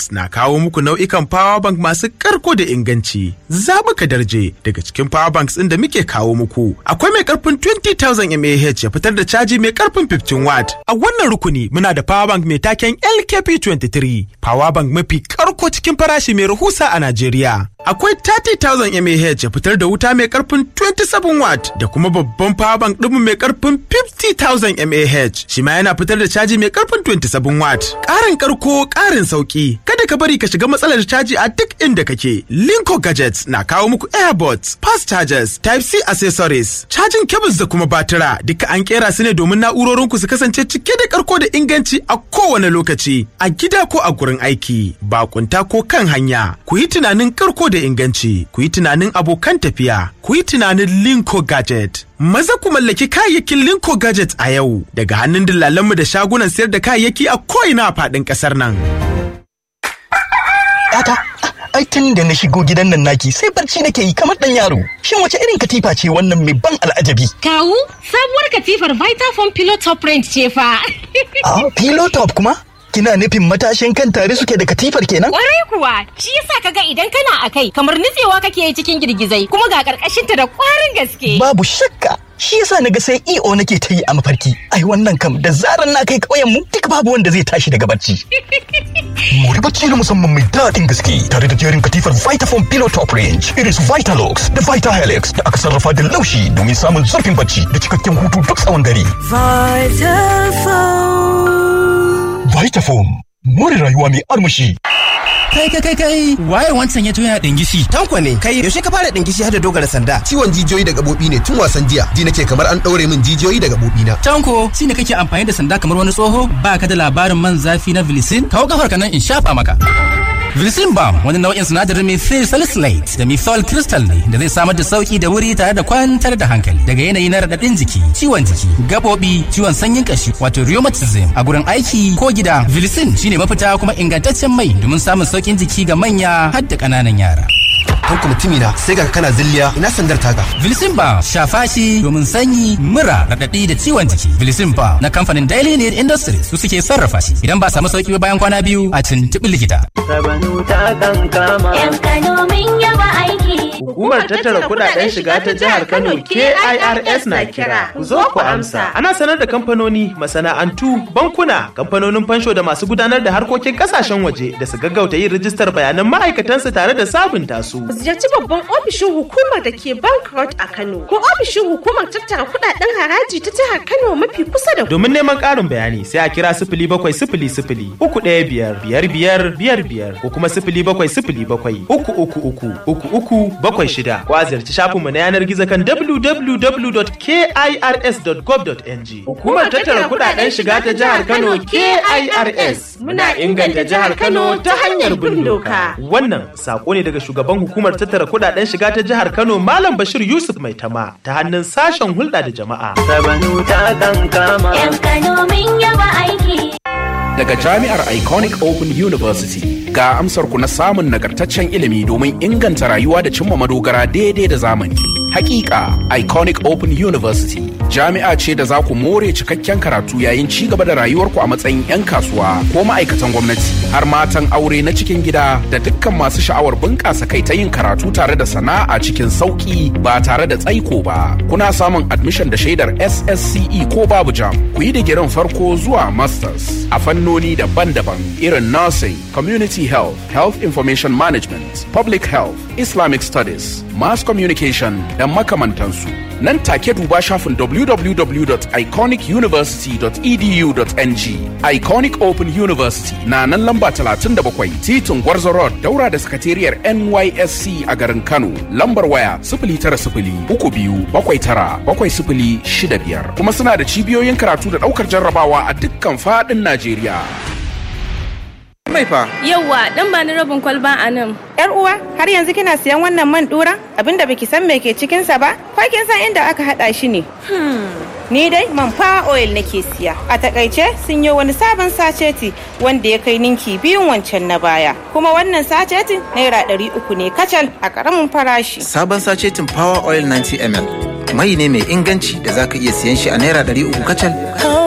Gadgets na kawo muku nau'ikan power bank masu karko da inganci. Zabuka darje daga cikin power banks ɗin da muke kawo muku. Akwai mai karfin 20,000 mAh ya fitar da caji mai karfin 15 watt. A wannan rukuni muna da power bank mai taken LKP23. Power bank mafi karko cikin farashi mai rahusa a Najeriya. Akwai 30,000 mAh ya fitar da wuta mai karfin 27 watt da kuma babban power bank ɗinmu mai karfin 50,000 mAh. Shi ma yana fitar da caji mai karfin 27 watt. Ƙarin karko ƙarin sauki. Kada ka bari ka shiga matsalar caji a duk inda kake. Linko Gadgets na kawo muku airbots, fast chargers, type C accessories, cajin cables da kuma batira. Duka an kera su ne domin na'urorinku su kasance cike da karko da inganci a kowane lokaci. A gida ko a gurin aiki, bakunta ko kan hanya. Ku yi tunanin karko da inganci, ku yi tunanin abokan tafiya, ku yi tunanin Linko Gadget. Maza ku mallaki kayayyakin Linko Gadget a yau daga hannun dillalanmu da shagunan sayar da kayayyaki a ko'ina a faɗin ƙasar nan. Yata, ai tun da na shigo gidan nan naki sai barci nake yi kamar ɗan yaro. Shin wace irin katifa ce wannan mai ban al'ajabi? Kawu, sabuwar katifar Vitafoam Pillow Top Range ce fa. Ah, pillow top kuma? Kina nufin matashin kan tare suke da katifar kenan? Kwarai kuwa, shi yasa kaga idan kana a kai kamar nutsewa kake yi cikin girgizai kuma ga karkashinta da kwarin gaske. Babu shakka. Shi yasa naga sai EO nake ta yi a mafarki. Ai wannan kam da zaran na kai ƙauyen mu duk babu wanda zai tashi daga barci. Mori bacci na musamman mai daɗin gaske tare da jerin katifar Vitafoam Pillow Top Range, irin su Vitalux da Vitahelix da aka sarrafa da laushi domin samun zurfin bacci da cikakken hutu duk tsawon dare. Vitafoam, more rayuwa mai armashi. Kai kai kai kai waye wancan ya yana dingishi. Tanko ne kai yaushe ka fara dingishi har da dogara sanda. Ciwon jijiyoyi da gabobi ne tun wasan jiya. Ji nake kamar an daure min jijiyoyi da gabobi na. Tanko shine kake amfani da sanda kamar wani tsoho ba ka da labarin man zafi na Vilicin kawo kafar ka nan in shafa maka. Vilicin Balm wani nau'in sinadarin methyl salicylate da methyl crystal ne da zai samar da sauki da wuri tare da kwantar da hankali daga yanayi na raɗaɗin jiki, ciwon jiki, gabobi, ciwon sanyin kashi wato rheumatism a gurin aiki ko gida. Vilicin shine mafita kuma ingantaccen mai domin samun saukin jiki ga manya har da ƙananan yara. Tanko mutumina sai ga kana zilliya ina sandar taka. Vilicin Balm shafa shi domin sanyi, mura, raɗaɗi da ciwon jiki. Vilicin Balm na kamfanin Daily Need Industries su suke sarrafa shi. Idan ba samu sauki ba bayan kwana biyu a tuntuɓi likita. Sabanu ta kan kama. Yan Kano min yaba aiki. Hukumar tattara kudaden shiga ta jihar Kano KIRS na kira. Ku zo ku amsa. Ana sanar da kamfanoni, masana'antu, bankuna, kamfanonin fansho da masu gudanar da harkokin kasashen waje da su gaggauta yin rijistar bayanan ma'aikatansu tare da sabunta su. Ku ziyarci babban ofishin hukumar da ke Bank Road a Kano ko ofishin hukumar tattara kudaden haraji ta jihar Kano mafi kusa da ku. Domin neman ƙarin bayani sai a kira sifili bakwai sifili sifili uku ɗaya biyar biyar biyar biyar biyar ko kuma sifili bakwai sifili bakwai uku uku uku uku uku bakwai shida ko a ziyarci shafinmu na yanar gizo kan www.kirs.gov.ng. Hukumar tattara kudaden shiga ta jihar Kano KIRS muna inganta jihar Kano ta hanyar bin doka. Wannan sako ne daga shugaban hukumar tattara kudaden shiga ta jihar Kano Malam Bashir Yusuf Maitama ta hannun sashen hulɗa da jama'a. Sabanu ta kan kama. Yan Kano min yaba aiki. Daga Jami'ar Iconic Open University ga amsar ku na samun nagartaccen ilimi domin inganta rayuwa da cimma madogara daidai da zamani. Hakika Iconic Open University jami'a ce da za ku more cikakken karatu yayin ci gaba da rayuwarku a matsayin 'yan kasuwa ko ma'aikatan gwamnati har matan aure na cikin gida da dukkan masu sha'awar bunƙasa kai ta yin karatu tare da sana'a cikin sauƙi ba tare da tsaiko ba. Kuna samun admission da shaidar SSCE ko babu jam. Ku yi digirin farko zuwa masters a fannoni daban-daban irin nursing, community health, health information management, public health, Islamic studies, mass communication da makamantansu. Nan take duba shafin www.iconicuniversity.edu.ng. Iconic Open University na nan lamba 37 titin Gwarzo Road daura da sakatariyar NYSC a garin Kano. Lambar waya 090 uku biyu bakwai tara bakwai sifili shida biyar. Kuma suna da cibiyoyin karatu da ɗaukar jarrabawa a dukkan faɗin Najeriya. Mai fa. Yawwa, dan ba ni rabin kwalba a nan. Yar uwa, har yanzu kina siyan wannan man dura? Abinda baki san me ke cikin sa ba? Ko kin san inda aka hada shi ne? Ni dai man fa oil nake siya. A takaice sun yi wani sabon saceti wanda ya kai ninki biyun wancan na baya. Kuma wannan sacetin naira ɗari uku ne kacal a ƙaramin farashi. Sabon sacetin Power Oil 90 ml. Mai ne mai inganci da zaka iya siyan shi a naira ɗari uku kacal.